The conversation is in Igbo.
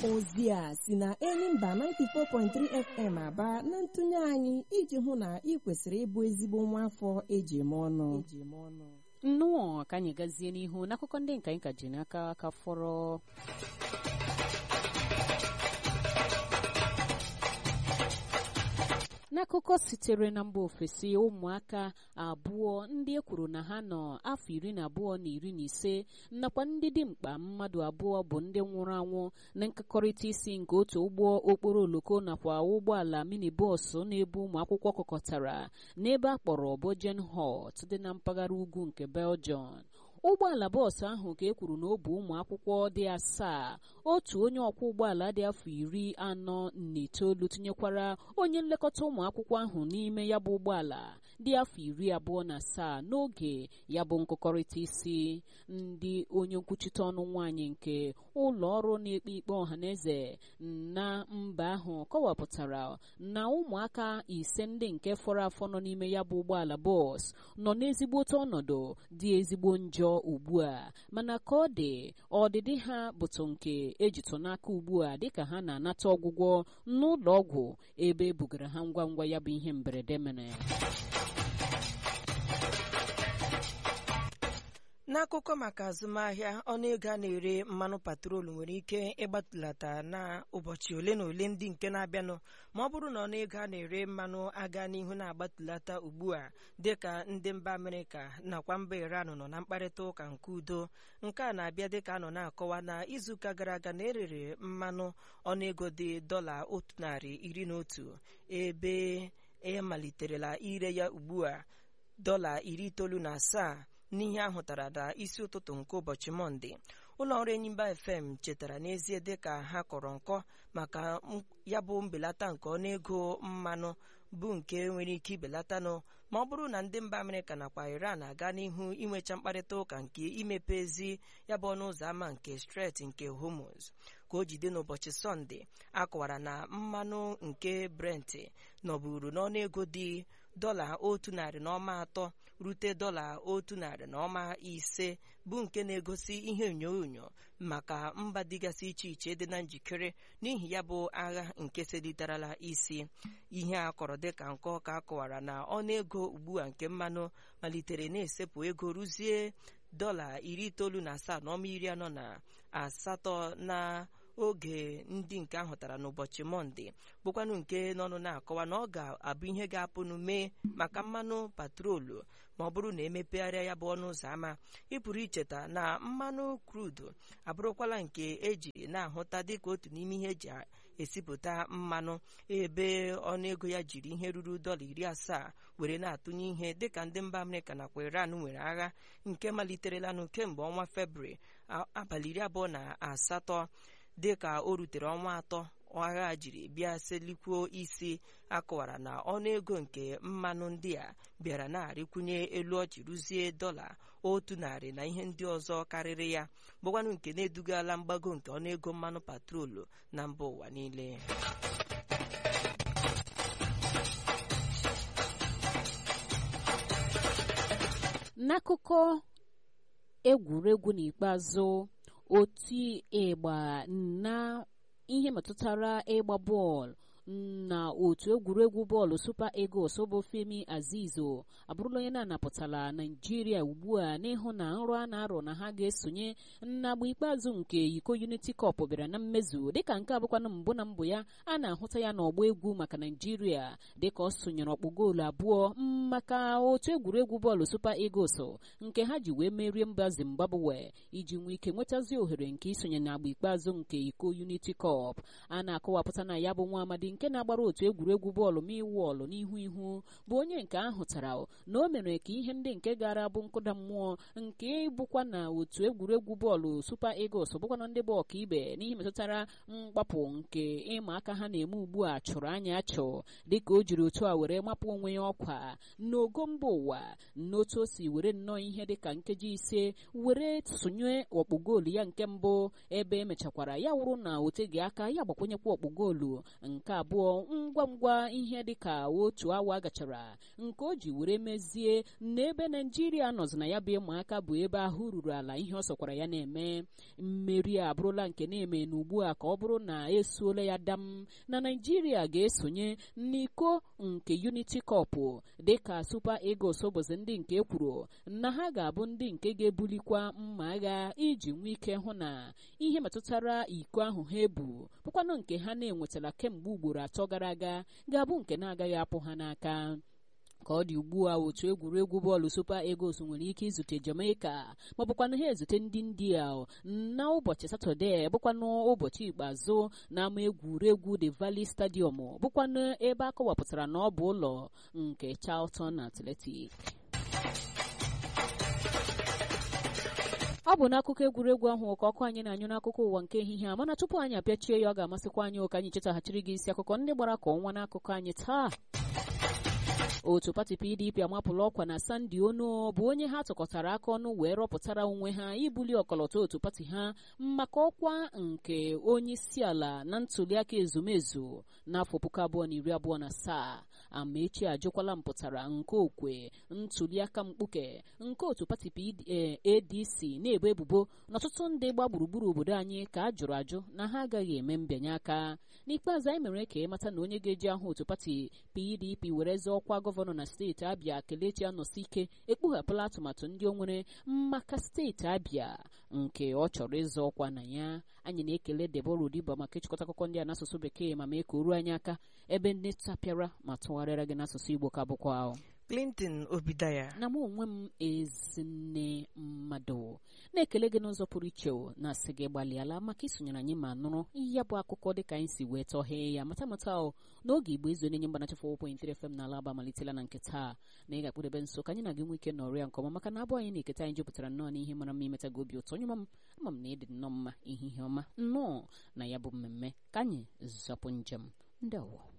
ozi a si na Enyimba 94.3 FM aba na ntụnye anyị iji hụ na ị kwesịrị ịbụ ezigbo nwa afọ eji eme ọnụ nnụọ ka anyị gazie n'ihu n'akụkọ ndị nka anyị ka ji n'aka aka fọrọ n'akụkọ sitere na mba ofesi ụmụaka abụọ ndị e kwuru na ha nọ afọ iri na abụọ na iri na ise nakwa ndị dimkpa mmadụ abụọ bụ ndị nwụrụ anwụ na nkekọrịta isi nke otu ụgbọ okporo oloko nakwa ụgbọala minibọs na-ebu ụmụ akwụkwọ kọkọtara n'ebe a kpọrọ Bojen Hot dị na mpaghara ugwu nke Belgium ụgbọala bọọsụ ahụ ka e kwuru na ọ bụ ụmụ akwụkwọ dị asaa otu onye ọkwọ ụgbọala dị afọ iri anọ na itoolu tinyekwara onye nlekọta ụmụ akwụkwọ ahụ n'ime ya bụ ụgbọala dị afọ iri abụọ na asaa n'oge ya bụ nkụkọrịta isi ndị onye nkwuchite ọnụ nwaanyị nke ụlọ ọrụ na-ekpe ikpe ọhaneze na mba ahụ kọwapụtara na ụmụaka ise ndị nke fọrọ afọ nọ n'ime ya bụ ụgbọala bọọsụ nọ n'ezigbote ọnọdụ dị ezigbo njọ ugbu a mana ka ọ dị ọdịdị ha bụtụ nke ejitụ n'aka ugbu a dịka ha na-anata ọgwụgwọ n'ụlọ ọgwụ ebe ebugara ha ngwa ngwa ya bụ ihe mberede mere n'akụkọ maka azụmahịa ọnụego a na-ere mmanụ patrolu nwere ike ịgbatulata na ụbọchị ole na ole ndị nke na-abịanụ ma ọ bụrụ na ọnụego a na-ere mmanụ aga n'ihu na-agbatulata ugbu a dịka ndị mba amerịka nakwa mba iran nọ na mkparịta ụka nke udo nke a na-abịa dịka a nọ na-akọwa na izuụka gara aga na erere mmanụ ọnụego dị dọla otu narị iri na otu ebe e maliterela ire ya ugbu a dọla iri itoolu na asaa n'ihe ahụtara na isi ụtụtụ nke ụbọchị mọnde ụlọ ọrụ enyimba fm chetara n'ezie dịka ha kọrọ nkọ maka ya bụ mbelata nke ọnụego mmanụ bụ nke nwere ike ibelatanụ ma ọ bụrụ na ndị mba amerịka nakwa iran aga n'ihu inwecha mkparịta ụka nke imepezi ya bụ ọnụ ụzọ ámá nke stret nke hormuz ka o jide n'ụbọchị sọnde akọwara na mmanụ nke brent nọburu n'ọnụego dị dọla otu narị na ọma atọ rute dọla otu narị na ọma ise bụ nke na-egosi ihe onyonyo maka mba dịgasị iche iche dị na njikere n'ihi ya bụ agha nke selitarala isi ihe a kọrọ dịka nkọ ka akọwara na ọnụego ugbu a nke mmanụ malitere na-esepụ ego ruzie dọla iri itoolu na asaa na ọma iri anọ na asatọ na oge ndị nke ahụtara n'ụbọchị mọnde bụkwanụ nke n'ọnụ na-akọwa na ọ ga-abụ ihe ga-apụnụ mee maka mmanụ patrolu ma ọ bụrụ na emepegharịa ya bụ ọnụ ụzọ ámá ịpụrụ icheta na mmanụ krudu abụrụkwala nke eji na-ahụta dịka otu n'ime ihe eji esipụta mmanụ ebe ọnụego ya jiri ihe ruru dọla iri asaa were na-atụnye ihe dịka ndị mba amerịka nakwa iran nwere agha nke maliterelanụ kemgbe ọnwa febrụwarị abalị iri abụọ na asatọ dịka o rutere ọnwa atọ agha jiri bịa selikwuo isi akọwara na ọnụego nke mmanụ ndị a bịara na-arịkwunye elu ọjị ruzie dọla otu narị na ihe ndị ọzọ karịrị ya bụkwanụ nke na-edugala mgbago nke ọnụego mmanụ patrolu na mba ụwa niile n'akụkọ egwuregwu n'ikpeazụ otu ịgba na ihe metụtara ịgba bọọlụ na otu egwuregwu bọọlụ Super Eagles bụ Femi Azizo abụrụla onye na-anapụtala Naijiria ugbu a n'ịhụ na nrọ a na-arọ na ha ga-esonye n'agba ikpeazụ nke iko Unity Cup bịara na mmezu dịka nke abụkwana mbụ na mbụ ya a na-ahụta ya n'ọgba egwu maka Naijiria dịka ọ sonyere ọkpụ goolu abụọ maka otu egwuregwu bọọlụ Super Eagles nke ha ji wee merie mba Zimbabwe iji nwee ike nwetazi ohere nke isonye n'agba ikpeazụ nke iko Unity Cup a na-akọwapụta na ya bụ nwa amadi nke na-agbara otu egwuregwu bọọlụ miwọlụ n'ihu ihu bụ onye nke ahụtara na o mere ka ihe ndị nke gara bụ nkụda mmụọ nke bụkwa na otu egwuregwu bọọlụ Super Eagles bụkwana ndị bụ ọka ibe n'ihe metụtara mgbapụ nke ịma aka ha na-eme ugbu a chụrụ anya achụ dịka o jiri otu a were mapụ onwe ya ọkwa n'ogo mba ụwa n'otu o si were nnọọ ihe dịka nkeji ise were sonye ọkpụ goolu ya nke mbụ ebe emechakwara ya wụrụ na oteghị aka ya gbakwunyekwa ọkpụ goolu nke abụọ ngwa ngwa ihe dịka otu awa gachara nke o ji were mezie n'ebe naijiria nọzi na ya bụ ịma aka bụ ebe ahụ ruru ala ihe ọ sọkwara ya na-eme mmeri a abụrụla nke na-eme na ugbu a ka ọ bụrụ na esuola ya dam na naijiria ga-esonye n'iko nke unity cup dịka super eagles ụbọchị ndị nke kwuru na ha ga-abụ ndị nke ga-ebulikwa mma agha iji nwee ike hụ na ihe metụtara iko ahụ ha ebu bụkwanụ nke ha na-enwetara kemgbe ugboro atọ gara aga ga-abụ nke na-agaghị apụ ha n'aka ka ọ dị ugbu a otu egwuregwu bọọlụ super eagles nwere ike izute jamaica ma bụkwanụ ha ezute ndị india na ụbọchị satọde bụkwanụ ụbọchị ikpeazụ n'ama egwuregwu the valley stadium bụkwanụ ebe a kọwapụtara na ọ bụ ụlọ nke charlton athletic ọ bụ n'akụkọ egwuregwu ahụ ka ọkụ anyị na-anyụ n'akụkọ ụwa nke ehihie a mana tupu anyị apịachie ya ọ ga-amasịkwa anyị ụka anyị chetaghachiri gị isi akụkọ ndị gbara ka ọnwa n'akụkọ anyị taa otu pati pdp amapụla ọkwa na sandi ono bụ onye ha tụkọtara aka ọnụ wee rọpụtara onwe ha ibuli ọkọlọtọ otu pati ha maka ọkwa nke onye isi ala na ntuliaka ezumezu n'afọ puku abụọ na iri abụọ na asaa amaechi ajụkwala mpụtara nke okwe ntuliaka mkpuke nke otu pati adc na-ebo ebubo n'ọtụtụ ndị gba gburugburu obodo anyị ka a jụrụ ajụ na ha agaghị eme mbịanye aka n'ikpeazụ anyị mere ka ịmata na onye ga-eji ahụ otu pati pdp were zọọ ọkwa gọvanọ na steeti abịa kelechi anọsi ike ekpughapụla atụmatụ ndị o nwere maka steeti abịa nke ọ chọrọ ịzọ ọkwa na ya anyị na-ekele debora odiba maka ịchịkọta akụkọ ndị a n'asụsụ bekee ma mee ka o ruo anyị aka ebe ndị tapịara ma tụgharịara gị n'asụsụ igbo ka bụkwa ahụ clinton obidaya na mụ onwe m ezinne mmadụ na-ekele gị n'ụzọ pụrụ iche na asị gị gbalịala maka isonyere anyị ma nụrụ ya bụ akụkọ dịka anyị si wee tọghee ya mata mata o n'oge igbo ezu na-enye mgbanachi 4.3 FM n'ala aba malitela na nke taa na ị ga-akpụdebe nso ka anyị na gị nwee ike nọrịa nke ọma maka na abụ anyị na-eketa anyị jupụtara nnọọ n'ihe mara mma imeta gị obi ụtọ nyụma m ama m na ịdị nnọọ mma ihe ihe ọma nnọọ na ya bụ mmemme ka anyị zọpụ njem ndị ọwụ